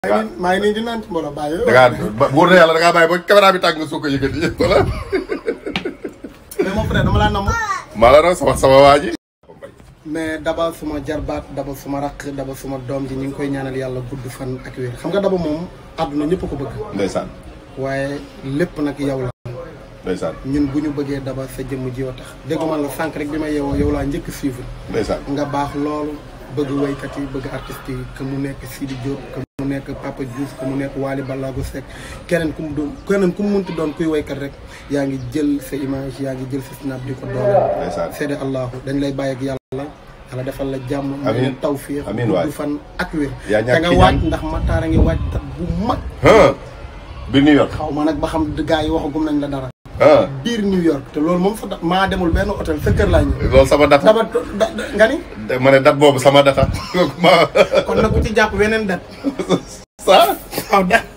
maa ngi maa ngi nii di naan ci mbooloo bàyyi. da ngaa ba wóor na yàlla da ngaa bàyyi ba caméra bi tàng nga soog a yëkkati wala. mais mon frère dama laa namm. maa la raw sama sama waa ji. mais daba suma jarbaat daba suma rakk daba suma doom ji ñu ngi koy ñaanal yàlla gudd fan ak wér xam nga daba moom àdduna ñëpp ko bëgg. ndeysaan waaye lépp nag yow la. ndeysaan ñun bu ñu bëggee daba sa jëmm ji wa tax dégg man la sànq rek bi ma yeewoo yow laa njëkk suivre. ndeysaan nga baax loolu bëgg waykat yi bëgg artistes yi que mu nekk Sidi Diop que mu nekk Papa Diouf que mu nekk Wally Ballago Seck keneen ku mu doon keneen ku mu munti doon kuy waykat rek yaa ngi jël sa image yaa ngi jël sa snap di ko dooleel. ndeysaan seede allahu dañ lay bàyyi ak yàlla yàlla defal la jàmm. amiin may tawfiix amiin waay gudd fan ak wér. yaa ñàkk te nga ki waaj ñaan. ndax Matar a ngi waaj tat bu mag. ah biir New York xaw ma nag ba xam gars yi waxagum nañ la dara. ah biir New York te loolu moom fa da- maa demul benn hôtel sa kër laa ñëw. loolu sama data dama da- da- nga ni. ma ne date boobu sama data ma kon nag ku ci jàpp weneen dat ça waaw dat